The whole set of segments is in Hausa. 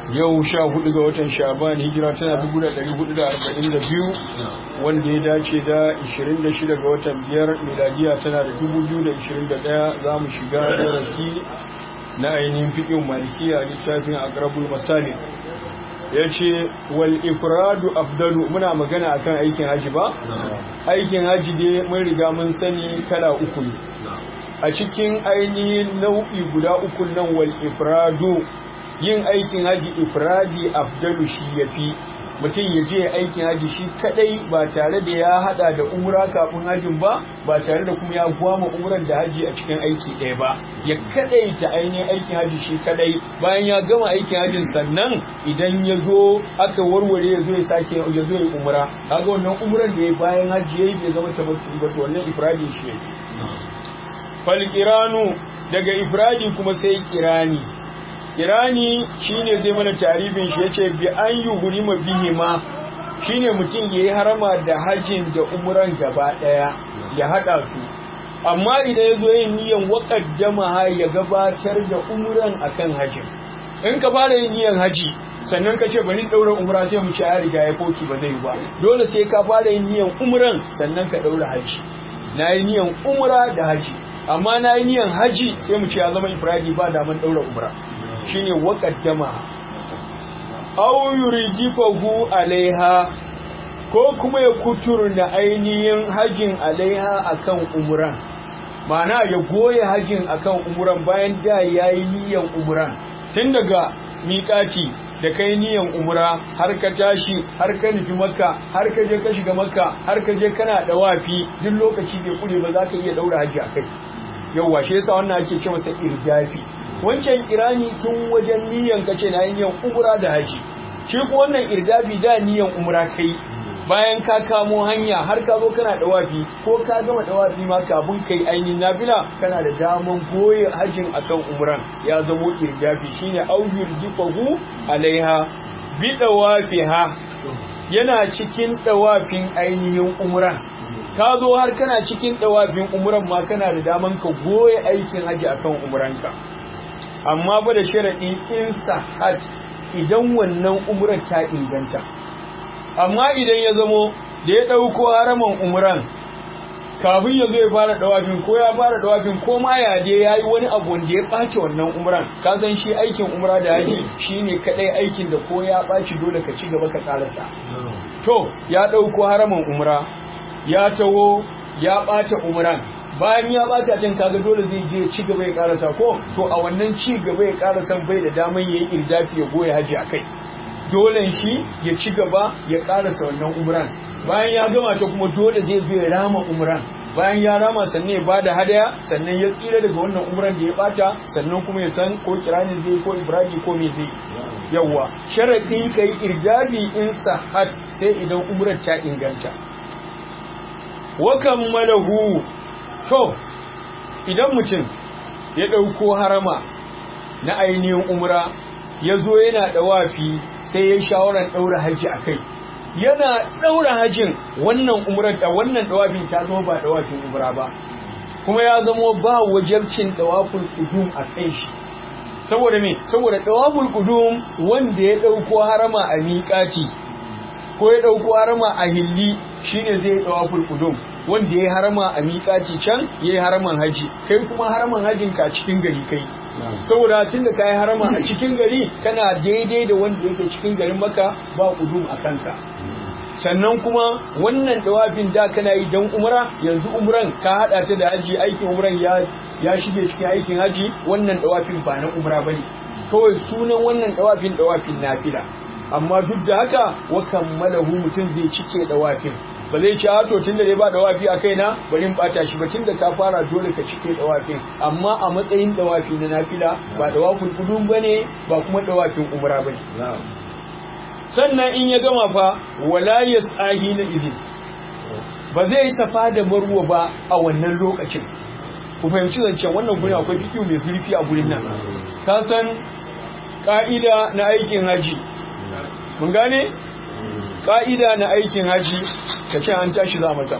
yau sha hudu ga watan sha'ban hijira tana dubu da dari hudu da arba'in da biyu wanda ya dace da ishirin da shida ga watan biyar miladiya tana da dubu biyu da ishirin da daya za mu shiga darasi na ainihin fiƙin malikiya a littafin agrabul masali ya ce wal ifradu afdalu muna magana akan aikin haji ba aikin haji dai mun riga mun sani kala uku ne a cikin ainihin nau'i guda uku nan wal ifradu yin aikin haji ifradi afdalu shi yafi mutum ya je aikin haji shi kadai ba tare da ya hada da umra kafin hajin ba ba tare da kuma ya gwama umran da haji a cikin aiki ɗaya ba ya kadai ta ainihin aikin haji shi kadai bayan ya gama aikin hajin sannan idan ya zo aka warware ya zo ya sake ya zo ya umra kaga wannan umran da ya bayan haji yayi bai zama tabbatu ba to wannan ifradi shi yake fal daga ifradi kuma sai kirani kirani shine zai mana tarifin shi yace bi an yuhrima bihi ma shine mutum yayi harama da hajjin da umran gaba daya ya hada su amma idan yazo yin niyan waqaddama ha ya gabatar da umran akan hajjin in ka fara yin niyan haji sannan ka ce bari daura umra sai mu ci ya riga ya koki ba zai ba dole sai ka fara yin niyan umran sannan ka daura haji na yi niyan umra da haji amma na yi niyan haji sai mu ci ya zama ifradi ba daman daura umra shine waqaddama aw yurijifahu alaiha ko kuma ya kuturna ainihin hajin alaiha akan umran ma'ana ya goye hajin akan umran bayan da yayi niyan umran tun daga miƙati da kai niyan umra har ka tashi har ka nufi makka har ka je ka shiga makka har ka je kana dawafi duk lokaci bai kure ba za ka iya daura haji akai yauwa shi yasa wannan ake ce masa irdafi wancan kirani tun wajen niyan kace na niyan umra da haji shi ko wannan irdafi da niyan umra kai bayan ka kamo hanya har ka zo kana dawafi ko ka gama dawafi ma kafin kai ainihin nafila kana da daman goye hajin akan umran ya zamo irdafi shine aujur jifahu alaiha bi dawafiha yana cikin dawafin ainihin umran ka zo har kana cikin dawafin umran ma kana da daman ka goye aikin haji akan umranka amma ba da sharaɗi in sahat idan wannan umrar ta inganta amma idan ya zamo da ya ɗauko haraman umran kafin ya zo ya fara dawafin ko ya fara dawafin ko ma ya je ya yi wani abu wanda ya ɓace wannan umran ka san shi aikin umra da haji shine kaɗai aikin da ko ya ɓaci dole ka ci gaba ka ƙarasa to ya ɗauko haraman umra ya taho ya ɓata umran bayan ya bata can kaga dole zai je ci gaba ya karasa ko to a wannan ci gaba ya karasa bai da daman yayi irdafi ya goya haji akai dole shi ya ci gaba ya karasa wannan umran bayan ya gama ta kuma dole zai zo ya rama umran bayan ya rama sannan ya bada hadaya sannan ya tsira daga wannan umran da ya bata sannan kuma ya san ko kirani zai ko ibrahim ko me zai yawa sharadi kai irdafi in sahat sai idan umrar ta inganta wa kammalahu to idan mutum ya ɗauko harama na ainihin umra ya zo yana ɗawafi sai ya shawarar ɗaura haji a kai yana ɗaura hajin wannan umrar da wannan ɗawafin ta zama ba ɗawafin umra ba kuma ya zama ba wajabcin ɗawafin ƙudum a kai shi saboda me saboda ɗawafin ƙudum wanda ya ɗauko harama a miƙaci ko ya ɗauko harama a hilli shine zai ɗawafin ƙudum wanda ya harama a miƙaci can ya yi haraman haji kai kuma haraman hajin ka cikin gari kai saboda tun da ka yi harama a cikin gari kana daidai da wanda yake cikin garin maka ba kudum a kanka sannan kuma wannan dawafin da kana yi don umra yanzu umran ka hada ta da haji aikin umran ya ya shige cikin aikin haji wannan dawafin ba na umra bane kawai sunan wannan dawafin dawafin nafila amma duk da haka wa kammalahu mutum zai cike dawafin ba zai ci to tunda dai ba dawafi a kaina bari in bata shi ba tunda ka fara dole ka cike dawafin amma a matsayin dawafi na nafila ba dawafin kudun bane ba kuma dawafin umra bane sannan in ya gama fa wala yasahi na izin ba zai safa da marwa ba a wannan lokacin ku fahimci zancen wannan gurin akwai fikiyu mai zurfi a gurin nan ka san ka'ida na aikin haji mun gane ƙa'ida na aikin haji ka ce an tashi za masa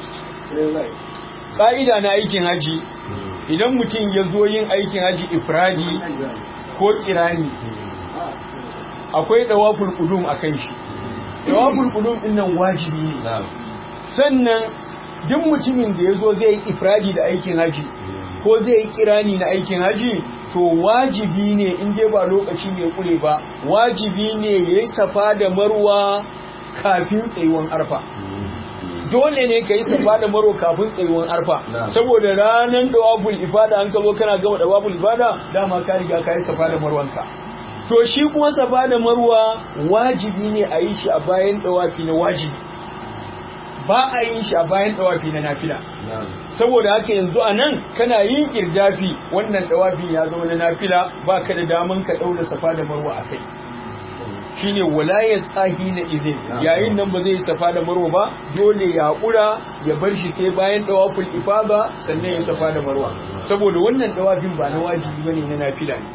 ƙa'ida na aikin haji idan mutum ya zo yin aikin haji ifradi ko kirani akwai dawaful qudum akan shi dawaful qudum din nan wajibi ne sannan duk mutumin da yazo zai yi ifradi da aikin haji ko zai yi kirani na aikin haji to wajibi ne in dai ba lokaci mai kure ba wajibi ne yayi safa da marwa kafin tsayuwan arfa dole ne ka yi safa da maro kafin tsayuwan arfa saboda ranar dawabul ifada an ka zo kana gama dawabul ifada dama ka riga ka yi safa da marwanka to shi kuma safa da marwa wajibi ne a yi shi a bayan dawafi na wajibi ba a yin shi a bayan dawafi na nafila saboda haka yanzu a nan kana yin kirdafi wannan dawafi ya zama na nafila ba ka da daman ka ɗaura safa da marwa a kai shine wala ya tsahi na izin yayin nan ba zai safa da marwa ba dole ya haƙura ya bar shi sai bayan dawaful ifada sannan ya safa da marwa saboda wannan dawafin ba na wajibi bane na nafila ne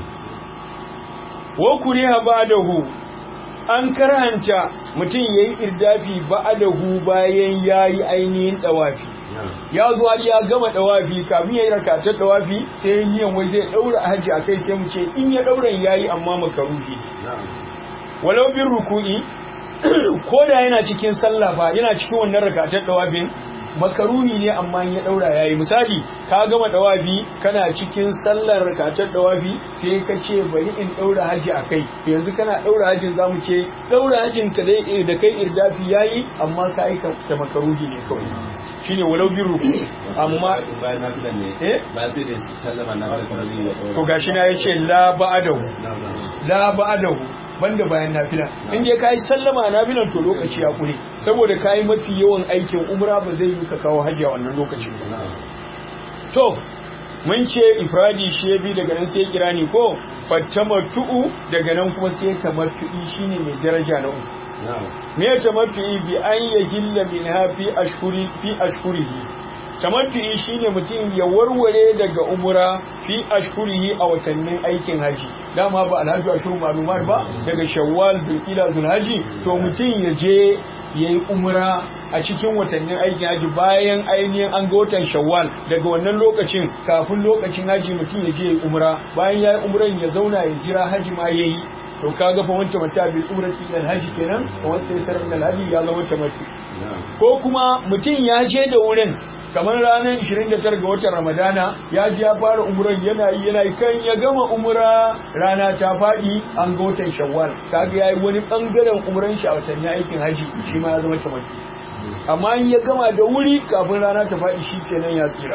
wa kuriha ba'dahu an karhanta mutum yayi irdafi ba'dahu bayan yayi ainihin dawafi ya zo har ya gama dawafi kafin ya yi rakatar dawafi sai niyan wai zai daura haji akai sai mu ce in ya daura yayi amma makaruhi walau bin ruku'i ko da yana cikin sallah fa yana cikin wannan rakatar dawafin makaruhi ne amma ya daura yayi misali ka gama dawafi kana cikin sallar rakatar dawafi sai ka ce bari in daura haji akai yanzu kana daura hajin zamu ce daura hajin ka dai da kai irdafi yayi amma ka aika da makaruhi ne kawai shine walau bin ruku'i amma bayan na filan ne eh ba sai da sallama na fara kuma zai yi to gashi na yace la ba'adahu la ba'adahu banda bayan nafila in dai kai sallama nafilan to lokaci ya kure saboda kai mafi yawan aikin umra ba zai yi ka kawo hajji a wannan lokaci to mun ce ifradi shi ya bi daga nan sai kirani ko fattamattu'u daga nan kuma sai tamattu'i shine mai daraja na uku me ya tamattu'i bi an yahilla minha fi ashhuri fi ashhurihi tamattu'i shine mutum ya warware daga umura fi ashhurihi a watannin aikin haji dama ba alhaji ashhur malumar ba daga shawwal zulqila zulhaji to mutum ya je yayi umra a cikin watannin aikin haji bayan ainihin an ga watan shawwal daga wannan lokacin kafin lokacin haji mutum ya je yayi umra bayan yayi umran ya zauna ya jira haji ma yayi to kaga fa wanta mata bi umrati ila haji kenan wanda ya tarar da haji ya zama tamattu ko kuma mutum ya je da wurin kamar ranar 29 ga watan ramadana ya ji ya fara umuran yana yi yana yi kan ya gama umura rana ta faɗi an ga watan shawwal kaga yayi wani bangaren umuran shi a watanni aikin haji shi ma ya zama tamaki amma in ya gama da wuri kafin rana ta faɗi shi kenan ya tsira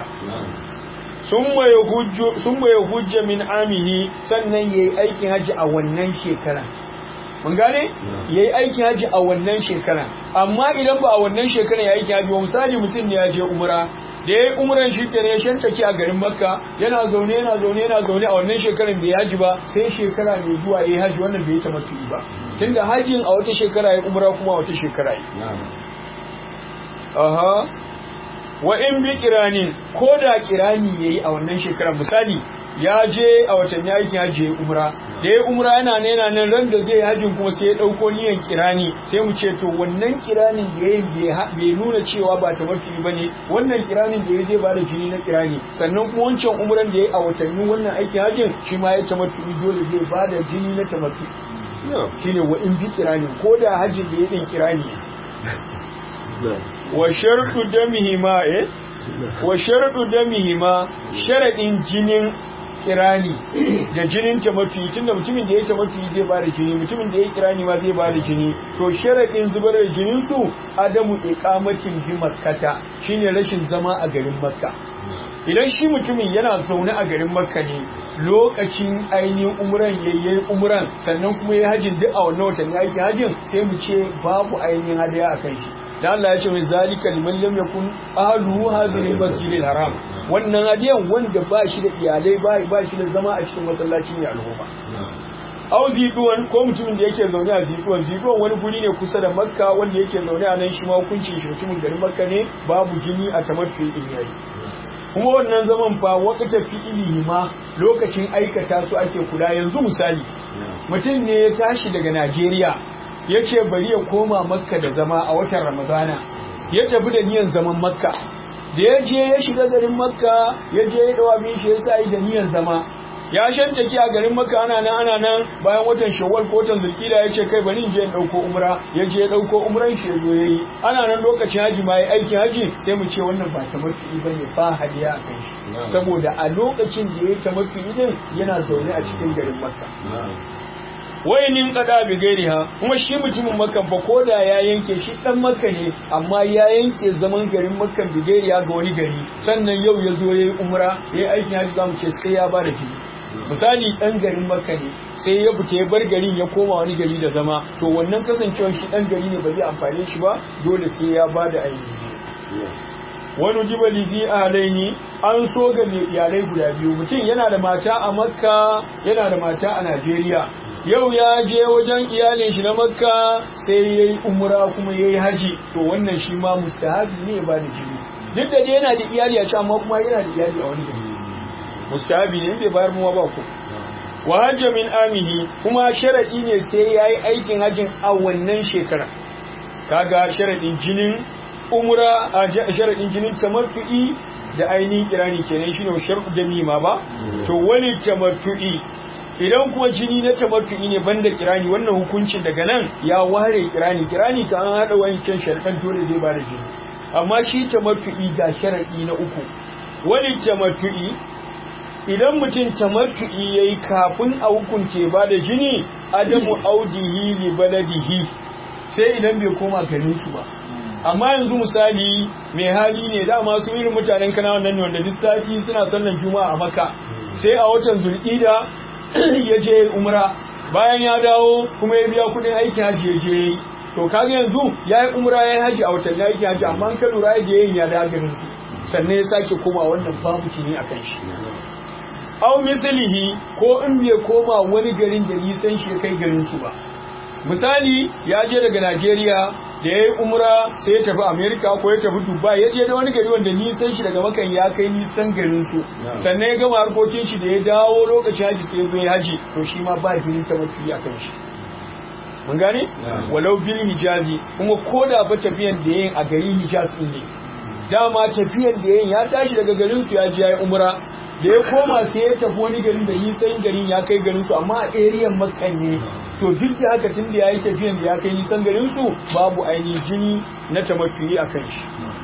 sun ya hujja min amihi sannan ya yi aikin haji a wannan shekara mun gane ya yi aikin haji a wannan shekara amma idan ba a wannan shekara ya aiki haji ba misali mutum ne ya je umra da ya yi umran shi kenan ya shantake a garin makka yana zaune yana zaune yana zaune a wannan shekaran bai haji ba sai shekara mai zuwa ya yi haji wannan bai yi tamattu ba tunda hajin a wata shekara ya umra kuma a wata shekara ya aha wa in bi kiranin ko da kirani yayi a wannan shekarar misali ya je a watanni aikin hajji ya umra da ya umra yana ne yana nan ran da zai hajjin kuma sai ya dauko niyan kirani sai mu ce to wannan kiranin da yayi bai nuna cewa ba ta mafi bane wannan kiranin da ya zai bada jini na kirani sannan kuma wancan umran da yayi a watanni wannan aikin hajjin shi ma ya tamattu dole zai bada jini na tamattu shine wa in bi kiranin ko da hajjin da ya din kirani wa sharɗu damihima eh wa sharɗu damihima sharaɗin jinin kirani da jinin tamattu tunda mutumin da ya tamattu zai ba da jini mutumin da ya kirani ma zai ba da jini to sharaɗin zubar da jinin su adamu iqamatin bi makkata shine rashin zama a garin makka idan shi mutumin yana zaune a garin makka ne lokacin ainihin umran yayyayi umran sannan kuma ya hajin duk a wannan watanni aikin hajin sai mu ce babu ainihin hadaya a kan shi da Allah ya ce mai zalika liman lam yakun ahluhu hadhihi masjidil haram wannan hadiyan wanda ba shi da iyalai ba ba shi da zama a cikin masallaci ne al'umma au ziduwan ko mutumin da yake zaune a ziduwan ziduwan wani guri ne kusa da makka wanda yake zaune a nan shi ma hukuncin shi mutumin garin makka ne babu jini a tamattu in yayi kuma wannan zaman fa wakata fi'ili ma lokacin aikata su ake kula yanzu misali mutum ne ya tashi daga Najeriya ya ce bari ya koma makka da zama a watan ramadana ya tafi da niyan zaman makka da ya je ya shiga garin makka ya je ya dawa bin shi ya sa da niyan zama ya shantake a garin maka ana nan ana nan bayan watan shawwal ko watan zulkida ya ce kai bari in je in dauko umra ya je ya dauko umran shi ya zo yayi ana nan lokacin haji ma yayi aikin haji sai mu ce wannan ba tamattu'i bane ba hadiya a kai shi saboda a lokacin da yayi tamattu'i din yana zaune a cikin garin makka wayanin kada bi gairiha kuma shi mutumin makka fa koda ya yanke shi dan makka ne amma ya yanke zaman garin makka bi gairiha ga wani gari sannan yau ya zo yayi umra yayi aikin haji zamu ce sai ya bada jini misali dan garin makka ne sai ya fita ya bar garin ya koma wani gari da zama to wannan kasancewar shi dan gari ne ba zai amfane shi ba dole sai ya bada ainihi wani jibali zi alaini an so ga mai iyalai guda biyu mutum yana da mata a makka yana da mata a najeriya yau ya je wajen iyalin shi na makka sai ya yi umura kuma ya yi haji to wannan shi ma mustahabi ne ba da jini duk da yana da iyali a can amma kuma yana da iyali a wani gari mustahabi ne bai bayar muwa ba ku wa hajja min amihi kuma sharadi ne sai ya yi aikin hajjin a wannan shekara kaga sharadin jinin umra a sharadin jinin tamattu'i da ainihin kirani kenan shine shar'u da mima ba to wani tamattu'i idan kuma jini na tamattu'i ne banda kirani wannan hukuncin daga nan ya ware kirani kirani ka an hada wancan sharɗan dole zai ba da jini amma shi tamattu'i ga sharadi na uku wani tamattu'i idan mutum tamattu'i yayi kafin a hukunce ba da jini adamu audihi li baladihi sai idan bai koma garin su ba amma yanzu misali mai hali ne dama su irin mutanen kana wannan ne wanda duk sati suna sallan juma'a a maka sai a watan zulqida ya je umra bayan ya dawo kuma ya biya kudin aikin haji ya je to kaga yanzu ya yi umra ya yi haji a watan aikin haji amma ka lura da yayin ya da garin su sannan ya sake koma wannan babu kini a kan shi au mislihi ko in bai koma wani garin da nisan shi kai garin su ba misali ya je daga Najeriya da ya yi umra sai ya tafi Amerika ko ya tafi Dubai ya je da wani gari wanda nisan shi daga makan ya kai nisan garin su sannan ya gama harkokin shi da ya dawo lokacin haji sai ya zo ya haji to shi ma ba jinin ta mafi a kan shi mun gane walau bil hijazi kuma ko da ba tafiyan da yayin a gari hijaz din ne dama tafiyan da yayin ya tashi daga garin su ya je ya yi umra da ya koma sai ya tafi wani garin da nisan garin ya kai garin su amma a area makkan ne to duk da haka tun da ya yi tafiyan da ya kai nisan garin su babu ainihin jini na tamattuyi a kan shi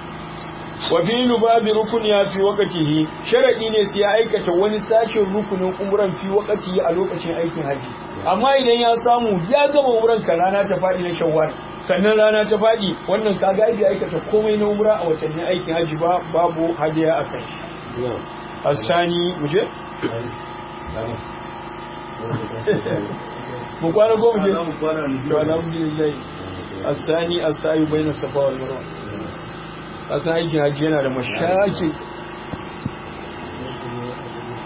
wa fi lubabi rukun ya fi wakatihi sharadi ne sai ya aikata wani sashen rukunin umran fi wakatihi a lokacin aikin haji amma idan ya samu ya gama umran ka rana ta faɗi na shawwal sannan rana ta faɗi wannan ka ga ya aikata komai na umra a watannin aikin haji ba babu hadiya a kan shi asani muje mu kwana ko muje to alhamdulillah asani asayu bayna safa wal marwa kasan aikin hajji yana da mashaki